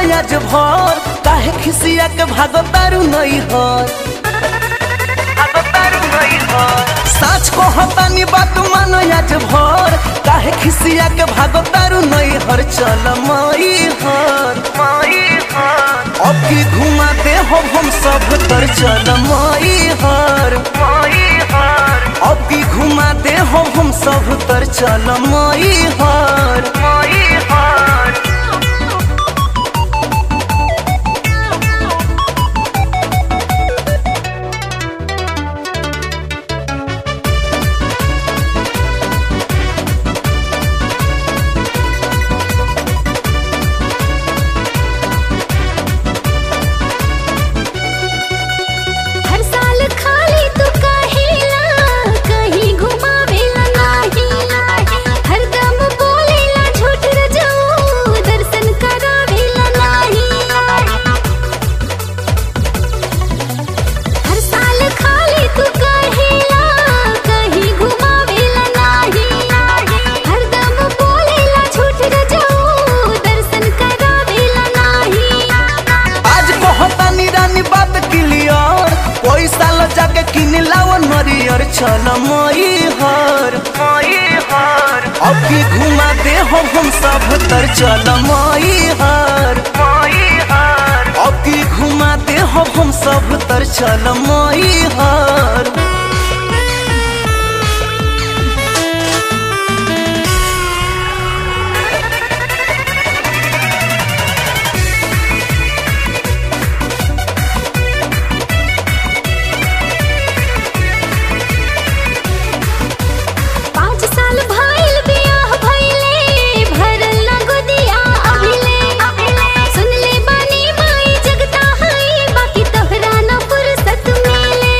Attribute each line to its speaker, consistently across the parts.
Speaker 1: आज भर काहे खिसिया के भागो तारू नहीं हर साच को हतानी बात मानो आज भर काहे खिसिया के भागो तारू नहीं हर चल मई हर अब की घुमाते हो हम सब तर चल मई हर अब की घुमाते हो हम सब तर चल मई हर
Speaker 2: हर साल खाली तू कहेला कहीं घुमावेला नाही हर दम बोलेला झूठ रजऊ दर्शन करावेला नाही हर साल खाली तू कहेला कहीं घुमावेला नाही हर दम बोलेला झूठ रजऊ दर्शन करावेला नाही
Speaker 1: आज कहतानी रानी बात क्लियर पैसा लो जाके किन लाओ नरियर चल मई हर अब की घुमा दे हो हम सब तर चल मई हर अब की घुमा दे हो हम सब तर चल मई हर
Speaker 2: पाँच साल भइल बियाह भइले भरल ना गोदिया अभिले सुन ले बानी माई जगता हई बाकी तोहरा ना फुर्सत मिले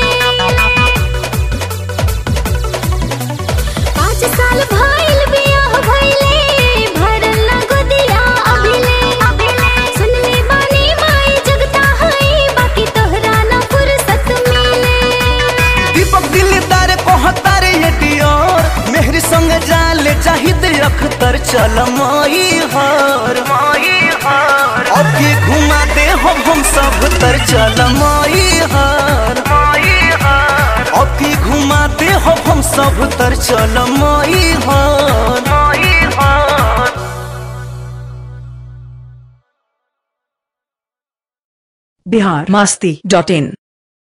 Speaker 2: पाँच साल भइल बियाह भइले भरल ना गोदिया अभिले सुन ले बानी माई जगता हई बाकी तोहरा ना फुर्सत मिले
Speaker 1: दीपक दिलदार कहतारे ये डियर मेहरी संग जाले चाहिद अख्तर चल मई हर अब की घुमा दे हो हम सब तर चल मई हर अब की घुमा दे हो हम सब तर चल मई हर
Speaker 3: बिहार मस्ती डॉट इन